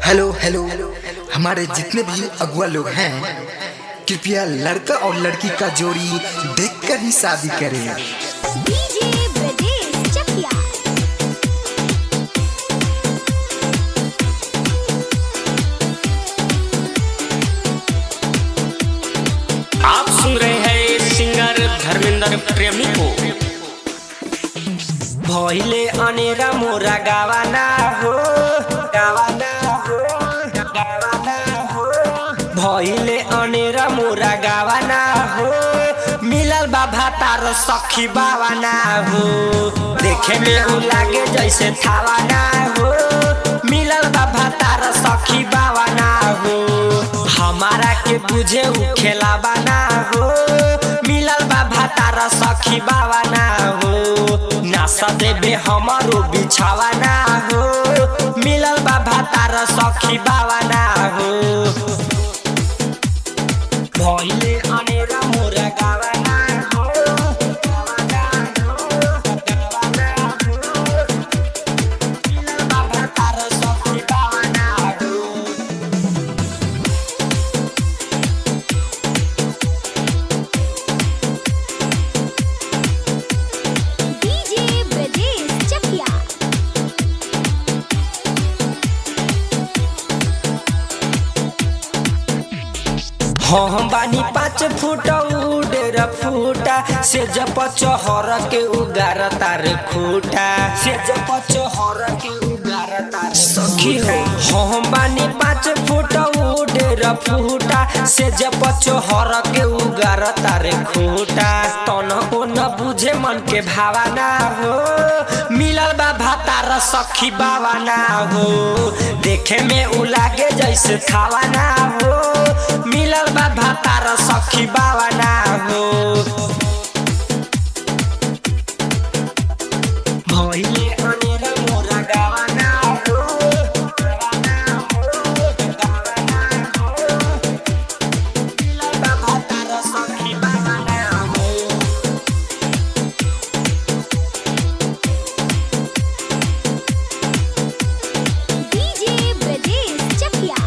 hello hello हमारे जितने भी अगुआ लोग हैं कृपया लड़का और लड़की का जोड़ी देखकर ही शादी करें डीजे ब्रजेश चकिया आप सुन रहे हैं सिंगर धर्मेंद्र प्रेमी को भइले अनेरा मोरा गावाना हो गावाना हो गावाना हो भइले अनेरा मोरा गावाना हो मिलल बाबा तार सखी बावाना हो देखे में उ लागे जैसे थावाना हो मिलल बाबा तार सखी बावाना हो हमारा के बुझे उ खेलावाना हो मिलल बाबा तार सखी बावाना हो नासा देबे हमारो बिछावाना हो मिलल बाबा तार सखी बावाना हो भइले अनेरा मोरा गावाना हो गावाना हो गावाना हो मिलल बाबा तार सखी बावाना हो डीजे ब्रजेश चकिया हम बानी पाँच फुट उडेर फुटा से जप चहर के उगार तार खुटा से जप चहर के उगार तार सखी हो हम बानी पाँच फुट उडेर फुटा से जप चहर के उगार तार खुटा तन को न बुझे मन के भावना हो मिलल बा भातार सखी बावाना हो देखे में उ लागे जैसे खावाना हो मिलल बा भातार सखी बावाना हो भइले अनेरा मोरा गावाना हो गावाना हो गावाना हो मिलल बा भातार सखी बावाना हो डीजे ब्रजेश चकिया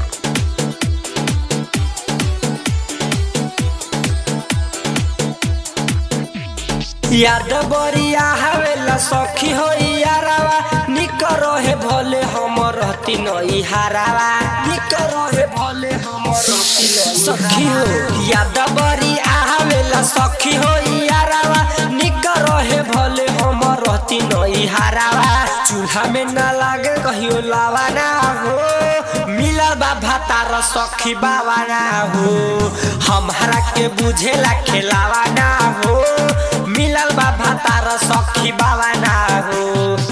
याद बरिया हवेला सखी हो यारावा निक रहे भले हम रहती नई हारावा निक रहे भले हम रहती नई सखी हो याद बरिया हवेला सखी हो यारावा निक रहे भले हम रहती नई हारावा चूल्हा में ना लागे कहियो लावाना हो मिलल बा भातार सखी बावाना हो हमारा के बुझेला खेलावाना हो मिलल बा भातार सखी बावाना हो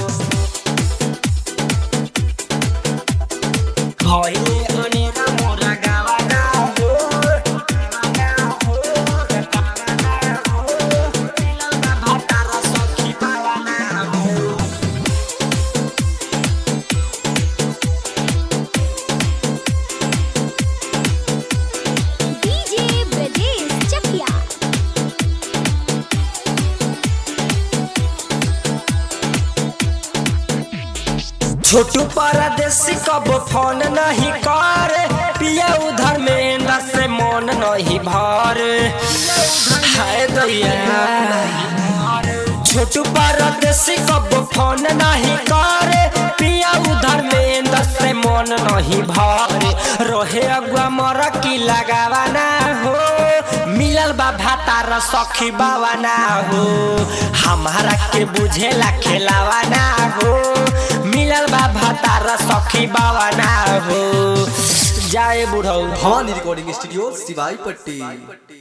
भइले अनेरा मोरा गावाना हो गावाना हो गावाना हो मिलल बा भातार सखी बावाना हो डीजे ब्रजेश चकिया छोटू परदेसी कब फोन नहीं करे पिया उधर में न से मन नहीं भरे हाय दैया छोटू परदेसी कब फोन नहीं करे पिया उधर में न से मन नहीं भरे रोहे अगुआ मर की लगावाना हो मिलल बा भातार सखी बावाना हो हमारा के बुझेला खेलावाना हो मिलल बा भातार सखी बावाना हो जाए बुढ़ऊ भवानी रिकॉर्डिंग स्टूडियो सिवाई पट्टी